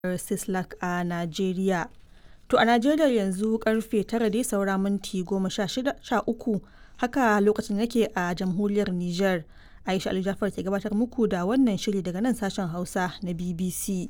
Sislak a Najeriya. To a Najeriya yanzu karfe tara dai saura minti goma sha uku haka lokacin yake a jamhuriyar Nijar. Aisha Ali Jafar ke gabatar muku da wannan shiri daga nan sashen Hausa na BBC.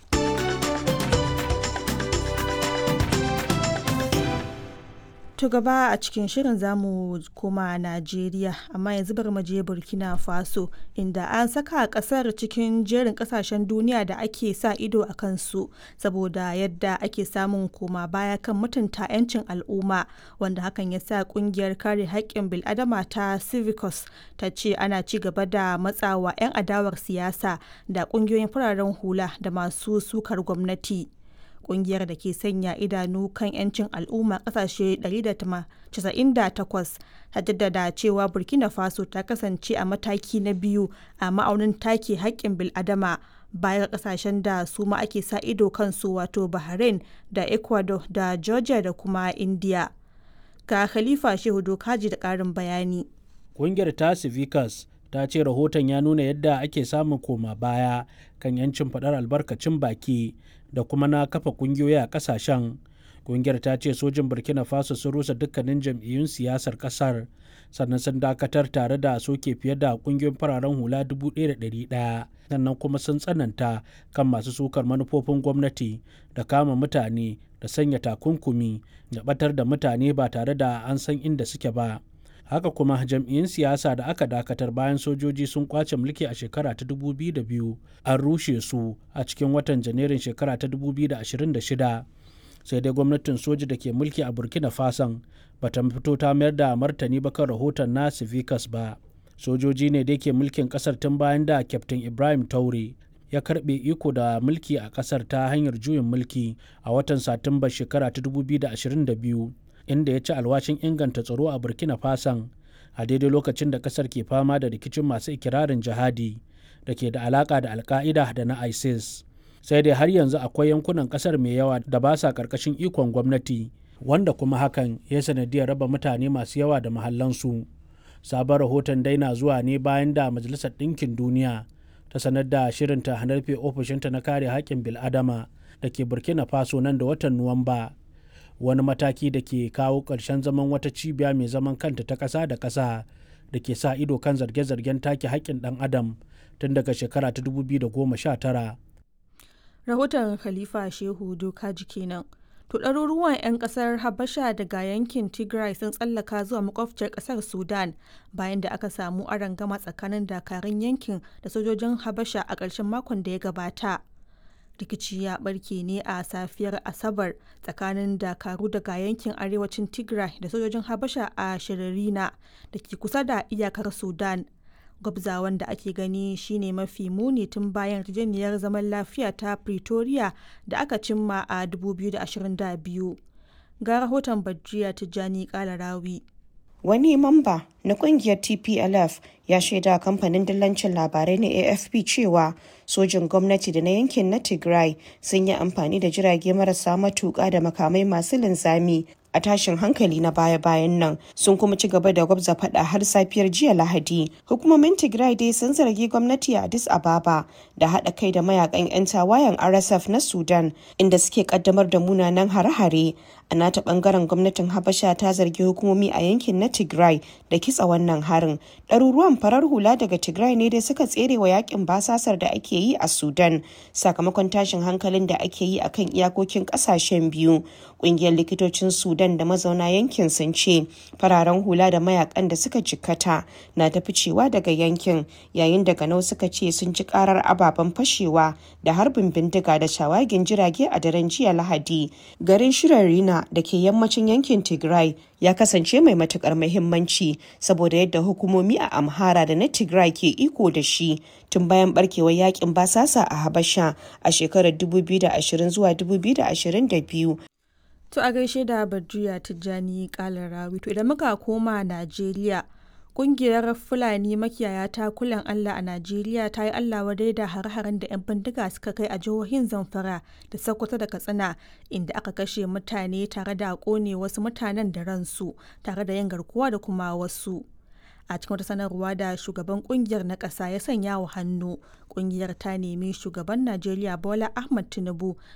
To gaba a cikin shirin zamu koma Najeriya amma yanzu bari mu je Burkina Faso inda an saka kasar cikin jerin kasashen duniya da ake sa ido a kansu saboda yadda ake samun koma baya kan mutunta 'yancin al'umma wanda hakan ya sa kungiyar kare haƙƙin bil'adama ta Civicus ta ce ana ci gaba da matsawa 'yan adawar siyasa da kungiyoyin fararen hula da masu sukar gwamnati. kungiyar da ke sanya idanu kan 'yancin al'umma kasashe 198 ta jaddada cewa burkina faso ta kasance a mataki na biyu a ma'aunin take haƙƙin bil'adama baya ga kasashen da su ma ake sa ido kansu wato bahrain da ecuador da georgia da kuma india ga khalifa shehu dokaji da ƙarin bayani ƙungiyar ta civicus ta ce rahoton ya nuna yadda ake samun koma baya kan 'yancin faɗar albarkacin baki da kuma na kafa kungiyoyi a kasashen kungiyar ta ce sojin burkina faso sun rusa dukkanin jam'iyyun siyasar kasar sannan sun dakatar tare da soke fiye da kungiyoyin fararen hula 1,100 sannan kuma sun tsananta kan masu sukar manufofin gwamnati da kama mutane da sanya takunkumi da batar da mutane ba tare da an san inda suke ba haka kuma jam'iyyun siyasa da aka dakatar bayan sojoji sun kwace mulki a shekara ta 2002 an rushe su a cikin watan janairun shekara ta 2026 sai dai gwamnatin soji da ke mulki a burkina fason bata fito ta mayar da martani ba kan rahoton na civicus ba sojoji ne da ke mulkin kasar tun bayan da kyaftin ibrahim taure ya karbe iko da mulki a kasar ta hanyar juyin mulki a watan satumba shekara ta 2022 inda ya ci alwashin inganta tsaro a burkina fason a daidai lokacin da kasar ke fama da rikicin masu ikirarin jihadi da ke da alaka da alka'ida da na isis sai dai har yanzu akwai yankunan kasar mai yawa da ba sa karkashin ikon gwamnati wanda kuma hakan ya sanadiyar raba mutane masu yawa da mahallansu sabon rahoton dai na zuwa ne bayan da majalisar ɗinkin duniya ta sanar da shirinta hanarfe ofishinta na kare haƙƙin bil'adama da ke burkina faso nan da watan nuwamba wani mataki da ke kawo ƙarshen zaman wata cibiya mai zaman kanta ta ƙasa da ƙasa da ke sa ido kan zarge-zargen take haƙƙin ɗan adam tun daga shekara ta 2019. rahoton khalifa shehu dokaji kenan to ɗaruruwan 'yan ƙasar habasha daga yankin tigray sun tsallaka zuwa makwabciyar ƙasar sudan bayan da aka samu gama tsakanin dakarun yankin da sojojin habasha a ƙarshen makon da ya gabata rikici ya barke ne a safiyar asabar tsakanin dakaru daga yankin arewacin tigray da sojojin habasha a shiririna da ke kusa da iyakar sudan gwabzawan da ake gani shine mafi muni tun bayan yarjejeniyar zaman lafiya ta pretoria da aka cimma a 2022 ga rahoton badriya tijjani kalarawi wani mamba na kungiyar tplf ya shaida kamfanin dillancin labarai na afp cewa sojin gwamnati da na yankin na tigray sun yi amfani da jirage marasa matuƙa da makamai masu linzami a tashin hankali na baya-bayan nan sun kuma ci gaba da gwabza fada har safiyar jiya lahadi hukumomin tigray dai sun zargi gwamnati a addis ababa da haɗa kai da mayakan 'yan tawayen rsf na sudan inda suke kaddamar da munanan hare-hare a nata bangaren gwamnatin habasha ta zargi hukumomi a yankin na tigray da kitsa wannan harin ɗaruruwan farar hula daga tigray ne dai suka tsere wa yakin basasar da ake yi a sudan sakamakon tashin hankalin da ake yi akan iyakokin ƙasashen biyu ƙungiyar likitocin sudan da mazauna yankin sun ce fararen hula da mayakan da suka jikkata na ta ficewa daga yankin yayin da ganau suka ce sun ji karar ababen fashewa da harbin bindiga da shawagin jirage a daren jiya lahadi garin shirarina da ke yammacin yankin tigray ya kasance mai matukar muhimmanci saboda yadda hukumomi a amhara da na tigray ke iko da shi tun bayan barkewar yakin basasa a habasha a shekarar 2020 zuwa 2022 To a gaishe da Badriya Tijjani Kalarawi. To idan muka koma Najeriya, kungiyar Fulani makiyaya ta kulan Allah a Najeriya ta yi Allah wadai da har-haren da 'yan bindiga suka kai a jihohin Zamfara da Sokoto da Katsina inda aka kashe mutane tare da kone wasu mutanen da ransu tare da yin garkuwa da kuma wasu. a cikin wata sanarwa da shugaban kungiyar na ƙasa ya sanya wa hannu kungiyar ta nemi shugaban najeriya bola ahmad tinubu